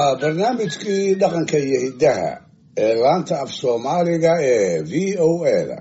waa barnaamijkii dhaqanka iyo hiddaha ee laanta af soomaaliga ee v o a da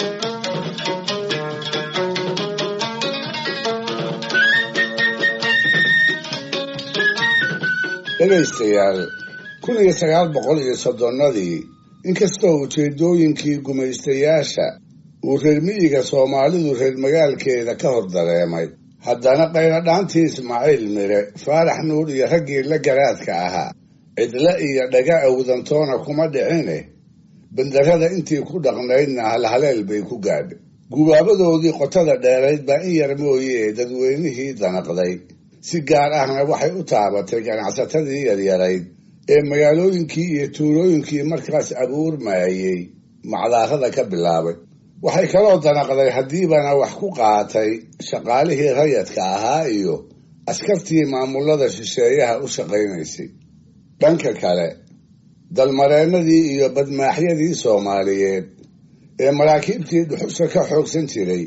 dhegaystayaal kun iyo sagaal boqol iyo soddonnadii inkastoo ujeedooyinkii gumaystayaasha uu reer miyiga soomaalidu reer magaalkeeda ka hor dareemay haddana qayladhaantii ismaaciil mire faarax nuur iyo raggii la garaadka ahaa cidle iyo dhaga awdantoona kuma dhicine bandarada intii ku dhaqnaydna halhaleel bay ku gaadhay gubaabadoodii qotada dheerayd baa in yar mooyee dadweynihii danaqday si gaar ahna waxay u taabatay ganacsatadii yaryarayd ee magaalooyinkii iyo tuulooyinkii markaas abuurmaayey macdaarada ka bilaabay waxay kaloo danaqday haddiibana wax ku qaatay shaqaalihii rayadka ahaa iyo askartii maamulada shisheeyaha u shaqaynaysay dhanka kale dalmareennadii iyo badmaaxyadii soomaaliyeed ee maraakiibtii dhuxusha ka xoogsan jiray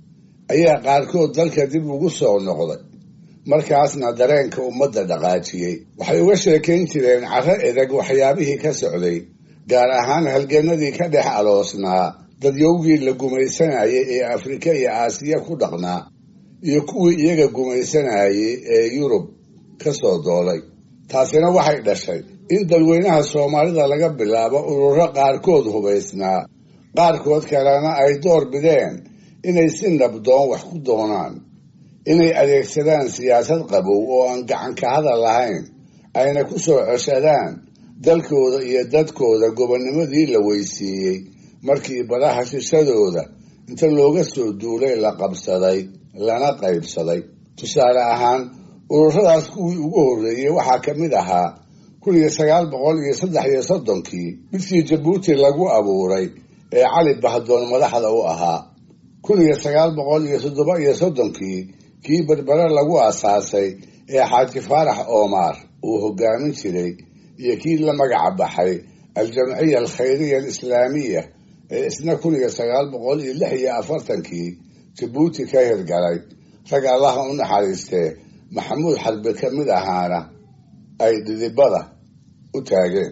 ayaa qaarkood dalka dib ugu soo noqday markaasna dareenka ummadda dhaqaajiyey waxay uga sheekayn jireen carro edeg waxyaabihii ka socday gaar ahaan halgannadii ka dhex aloosnaa dadyowgii la gumaysanayay ee afrika iyo aasiya ku dhaqnaa iyo kuwii iyaga gumaysanayay ee yurub ka soo doolay taasina waxay dhashay in dadweynaha soomaalida laga bilaabo ururo qaarkood hubaysnaa qaarkood kalena ay door bideen inay si nabdoon wax ku doonaan inay adeegsadaan siyaasad qabow oo aan gacan ka hadal lahayn ayna ku soo coshadaan dalkooda iyo dadkooda gobonnimadii la weysiiyey markii badaha shishadooda inta looga soo duulay la qabsaday lana qaybsaday tusaale ahaan ururadaas kuwii ugu horreeyey waxaa ka mid ahaa kun iyo sagaal boqol iyo saddex iyo soddonkii midkii jabuuti lagu abuuray ee cali bahdoon madaxda u ahaa kun iyo sagaal boqol iyo toddoba iyo soddonkii kii berbere lagu aasaasay ee xaaji faarax oomaar uu hogaamin jiray iyo kii la magaca baxay aljamciya alkhayriya alislaamiya ee isna kun iyo sagaal boqol iyo lix iyo afartankii jabuuti ka hirgalay rag allaha u naxariistee maxamuud xarbe ka mid ahaana ay dhidibada u taageen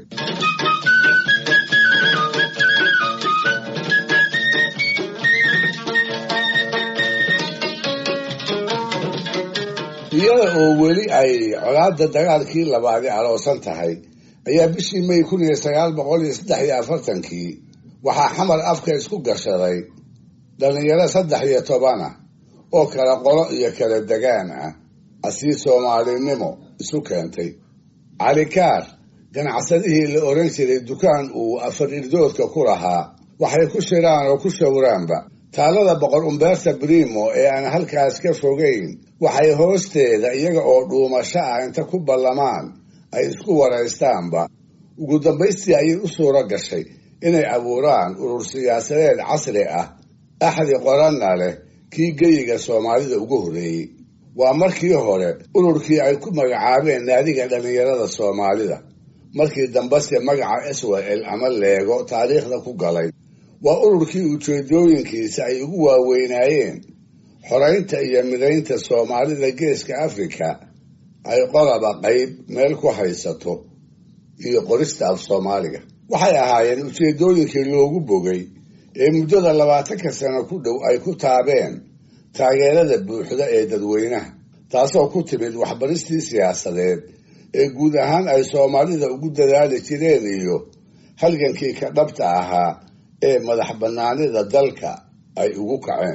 iyada oo weli ay colaadda dagaalkii labaadi aloosan tahay ayaa bishii may kun iyo sagaal boqol iyo saddex iyo afartankii waxaa xamar afka isku gashaday dhallinyaro saddex iyo toban ah oo kala qolo iyo kala degaan ah asii soomaalinimo isu keentay calikaar ganacsadihii la oran jiray dukaan uu afar irdoodka ku lahaa waxay ku shiraan oo ku shawraanba taalada boqor umbeerta brimo ee aan halkaas ka fogayn waxay hoosteeda iyaga oo dhuumasho ah inta ku ballamaan ay isku waraystaanba ugu dambaystii ayay u suuro gashay inay abuuraan urur siyaasadeed casri ah axdi qoranna leh kii geyiga soomaalida ugu horreeyey waa markii hore ururkii ay ku magacaabeen naadiga dhallinyarada soomaalida markii dambese magaca swel ama leego taariikhda ku galay waa ururkii ujeedooyinkiisa ay ugu waaweynaayeen xoraynta iyo midaynta soomaalida geeska afrika ay qodaba qayb meel ku haysato iyo qorista af soomaaliga waxay ahaayeen ujeedooyinkii loogu bogay ee muddada labaatanka sano ku dhow ay ku taabeen taageerada buuxda ee dadweynaha taasoo ku timid waxbaristii siyaasadeed ee guud ahaan ay soomaalida ugu dadaali jireen iyo halgankii ka dhabta ahaa ee madax bannaanida dalka ay ugu kaceen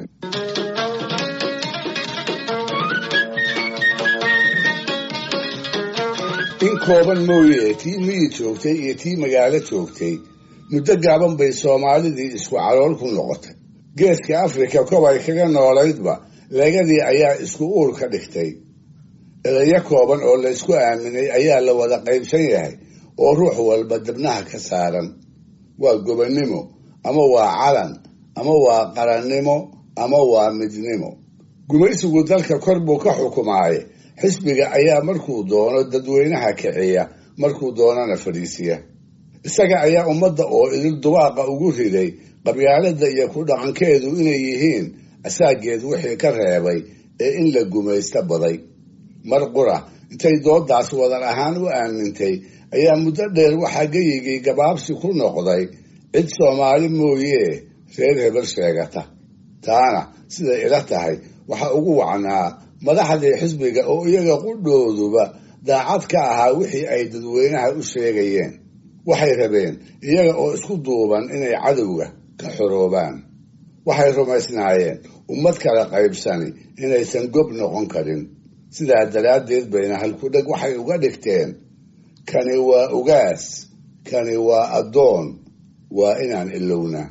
in kooban mooye tii miyi joogtay iyo tii magaalo joogtay muddo gaaban bay soomaalidii isku calool ku noqotay geeska afrika kobay kaga noolaydba leegadii ayaa isku uur ka dhigtay edayo kooban oo la ysku aaminay ayaa la wada qaybsan yahay oo ruux walba dibnaha ka saaran waa gobonnimo ama waa calan ama waa qarannimo ama waa midnimo gumaysigu dalka kor buu ka xukumaaye xisbiga ayaa markuu doono dadweynaha kiciya markuu doonana fadhiisiya isaga ayaa ummadda oo idil dubaaqa ugu riday qabyaalada iyo ku dhaqankeedu inay yihiin asaageed wixii ka reebay ee in la gumaysto baday mar qura intay doodaas wadar ahaan u aamintay ayaa muddo dheer waxaa geyigii gabaabsi ku noqday cid soomaali mooye reer hebel sheegata taana siday ila tahay waxa ugu wacnaa madaxdii xisbiga oo iyaga qudhooduba daacad ka ahaa wixii ay dadweynaha u sheegayeen waxay rabeen iyaga oo isku duuban inay cadowga ka xoroobaan waxay rumaysnaayeen ummad kala qaybsani inaysan gob noqon karin sidaa daraaddeed bayna halkudheg waxay uga dhigteen kani waa ugaas kani waa addoon waa inaan ilownaa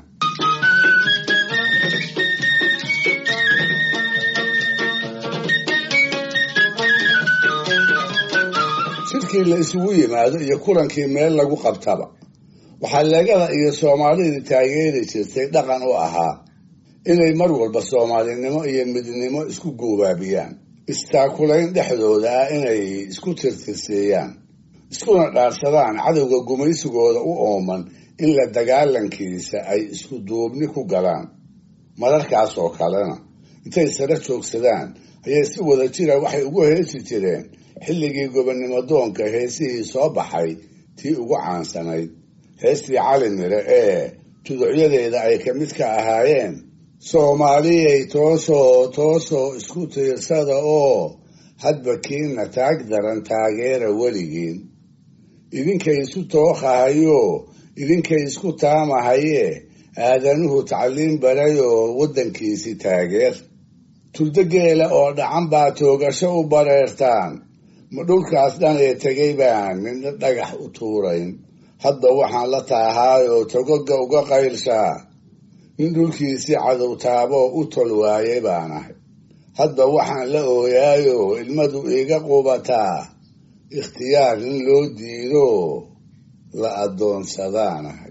shirkii la isugu yimaado iyo kulankii meel lagu qabtaba waxaa leegada iyo soomaalidii taageeri jirtay dhaqan u ahaa inay mar walba soomaalinimo iyo midnimo isku goobaabiyaan istaakulayn dhexdooda ah inay isku tirtirseeyaan iskuna dhaarsadaan cadowga gumaysigooda u ooman in la dagaalankiisa ay isku duubni ku galaan mararkaas oo kalena intay sare joogsadaan ayay si wada jira waxay ugu heesi jireen xilligii gobonnimo doonka heesihii soo baxay tii ugu caansanayd heestii cali mire ee tuducyadeeda ay ka mid ka ahaayeen soomaaliyay toosoo toosoo isku tiirsada oo hadba kiina taag daran taageera weligiin idinkay isu tooqahayo idinkay isku taamahaye aadanuhu tacliin barayoo waddankiisi taageer turdogeela oo dhacan baa toogasho u bareertaan ma dhulkaas dhan ee tegay baan midna dhagax u tuurayn hadda waxaan la taahaayoo togoga uga qaylshaa nin dhulkiisii cadow taaboo u tol waayay baan ahay hadda waxaan la ooyaayoo ilmadu iiga qubataa ikhtiyaar in loo diido la addoonsadaan ahay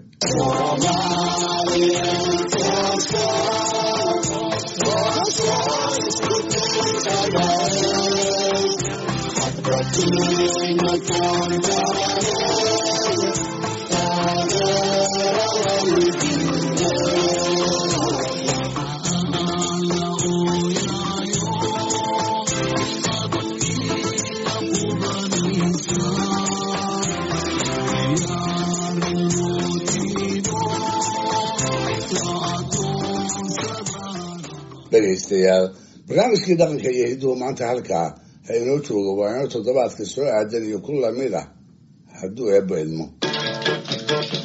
dhegaystayaal barnaamijkii dhaqanka iyo hidduhu maanta halkaa ha inoo joogo waa inoo toddobaadka soo aadan iyo ku lamid ah hadduu eebba idmo